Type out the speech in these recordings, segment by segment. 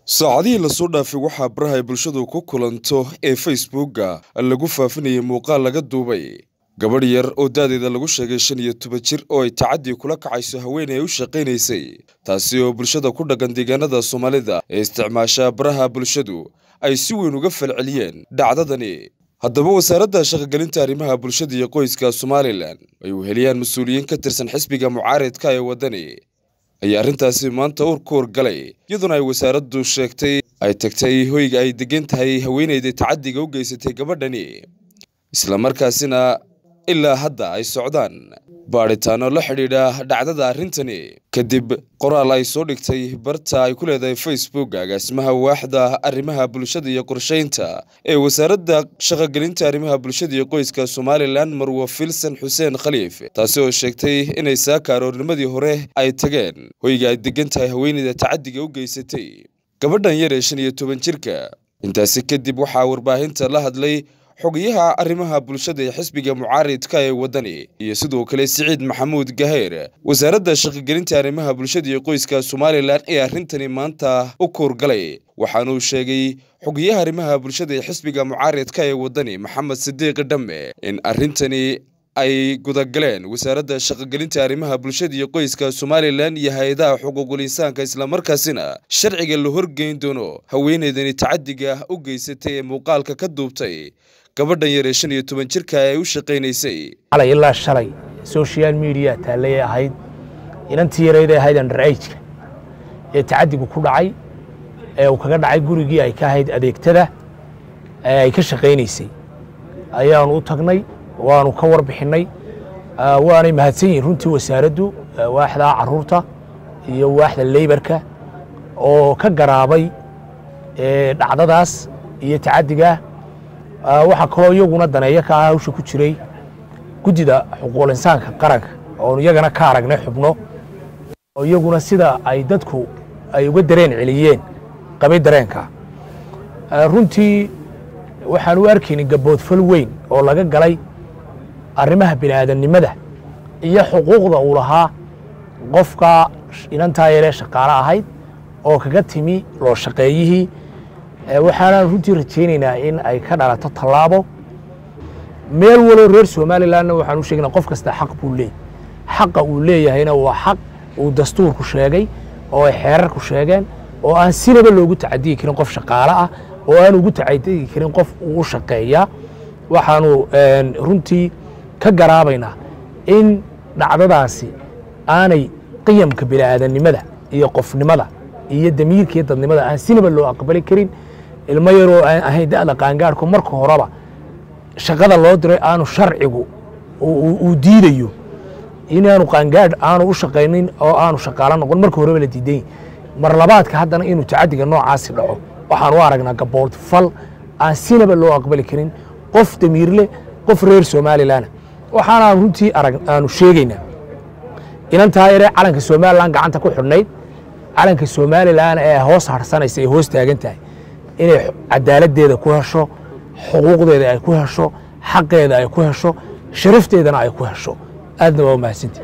saacadihii lasoo dhaafay waxaa baraha ay bulshadu ku kulanto ee facebookga lagu faafinayay muuqaal laga duubay gabadh yar oo da'deeda lagu sheegay shan iyo toban jir oo ay tacadii kula kacayso haweeney ay u shaqaynaysay taasi oo bulshada ku dhaqan deegaanada soomaalida ee isticmaasha baraha bulshadu ay si weyn uga falceliyeen dhacdadani haddaba wasaaradda shaqogelinta arrimaha bulshada iyo qoyska somalilan ay weheliyaan mas-uuliyiin ka tirsan xisbiga mucaaridka ee waddani ayaa arrintaasi maanta ur ku horgalay iyadoona ay wasaaraddu sheegtay ay tagtay hoyga ay degan tahay haweeneyda tacadiga u geysatay gabadhani islamarkaasina ilaa hadda ay socdaan baadhitaano la xidhiidha dhacdada arrintani kadib qoraal ay soo dhigtay barta ay ku leedahay facebook agaasimaha waaxda arrimaha bulshada iyo qorshaynta ee wasaaradda shaqogelinta arrimaha bulshada iyo qoyska somalilan marwo filson xuseen khaliif taasi oo sheegtay inay saaka aroornimadii hore ay tageen hoyga ay degan tahay haweeneyda tacadiga u geysatay gabadhan yar ee shan iyo toban jirka intaasi kadib waxaa warbaahinta la hadlay xogayaha arrimaha bulshada ee xisbiga mucaaridka ee waddani iyo sidoo kale siciid maxamuud gaheyr wasaaradda shaqogelinta arrimaha bulshada iyo qoyska somalilan ee arrintani maanta u koorgalay waxaanuu sheegay xogayaha arrimaha bulshada ee xisbiga mucaaridka ee waddani maxamed sidiiq dhamme in arrintani ay gudagaleen wasaaradda shaqogelinta arrimaha bulshada iyo qoyska somalilan iyo hay-adaha xuquuqul insaanka islamarkaasina sharciga la horgeyn doono haweeneydani tacadiga u geysatay ee muuqaalka ka duubtay gabadhan yar ee shan iyo toban jirka ay u shaqaynaysay alay ilaa shalay social media taallayay ahayd inantii yarayday ahayd underageka ee tacadigu ku dhacay ee uu kaga dhacay gurigii ay ka ahayd adeegtada ee ay ka shaqaynaysay ayaanu u tagnay waanu ka warbixinnay waanay mahadsan yihin runtii wasaaraddu waaxda caruurta iyo waaxda leybarka oo ka garaabay dhacdadaas iyo tacadiga waxaa kaloo iyaguna daneeyo ka ah hawsha ku jiray guddida xuquuqul insaanka qaranka oonu iyagana ka aragnay xubno oo iyaguna sida ay dadku ay uga dareen celiyeen qabay dareenka runtii waxaan u arkaynay gaboodfal weyn oo laga galay arrimaha bini'aadamnimada iyo xuquuqda uu lahaa qofka inantaa yaree shaqaale ahayd oo kaga timi loo shaqeeyihii waxaanaan runtii rajaynaynaa in ay ka dhalato tallaabo meel waloo reer somalilanna waxaan u sheegnaa qof kasta xaq buu leeyay xaqa uu leeyahayna waa xaq uu dastuurku sheegay oo ay xeerarku sheegeen oo aan sinaba loogu tacadiyi karin qof shaqaale ah oo aan ugu tacadiyi karin qof uu u shaqeeyaa waxaanu runtii ka garaabaynaa in dhacdadaasi aanay qiyamka bini'aadanimada iyo qofnimada iyo damiirka iyo dadnimada aan sinaba loo aqbali karin ilmo yaroo aan ahayn da'da qaangaarhku marka horeba shaqada loo diray aanu sharcigu uu diidayo inaanu qaangaadh aanu u shaqaynin oo aanu shaqaalo noqon marka horeba la diidan mar labaadka haddana inuu tacadiga noocaasi dhaco waxaan u aragnaa gabood fal aan sinaba loo aqbali karin qof damiirle qof reer somalilan waxaanaan runtii arag aanu sheegaynaa inantaa yaree calanka somalilan gacanta ku xidhnayd calanka somalilan ee hoos harsanaysa ee hoos taagan tahay inay cadaaladdeeda ku hesho xuquuqdeeda ay ku hesho xaqeeda ay ku hesho sharafteedana ay ku hesho aadna waa umahadsanti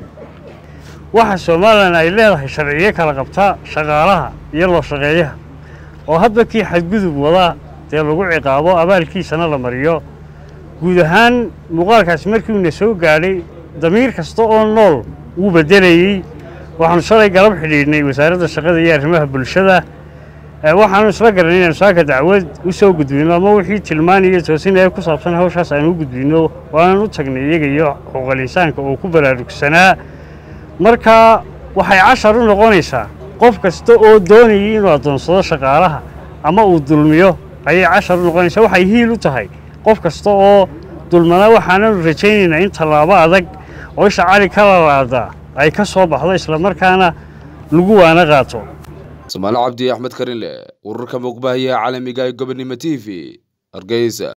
waxa somalilan ay leedahay sharciyo kala qabtaa shaqaalaha iyo loo shaqeeyaha oo hadba kii xadgudub wadaa dee lagu ciqaabo abaalkiisana la mariyo guud ahaan muuqaalkaasi markii uuna soo gaadhay damiir kasta oo nool wuu beddelayey waxaanu shalay galab xidhiidhnay wasaaradda shaqada iyo arrimaha bulshada waxaanu isla garanay inaanu saaka dacwad u soo gudbino ama wixii tilmaaniyo toosinaya ku saabsan hawshaas aanu u gudbino waanan u tagnay iyaga iyo xuquuqal insaanka oo ku baraarugsanaa marka waxay cashar u noqonaysaa qof kasta oo doonayay inuu addoonsado shaqaalaha ama uu dulmiyo ayay cashar u noqonaysaa waxay hiil u tahay qof kasta oo dulmanaa waxaananu rajaynaynaa in tallaabo adag oo isha cali ka lalaada ay ka soo baxdo islamarkaana lagu waana qaato somaali cabdi axmed karinle ururka muuqbahayaha caalamiga ee gobonnimo t v hargeysa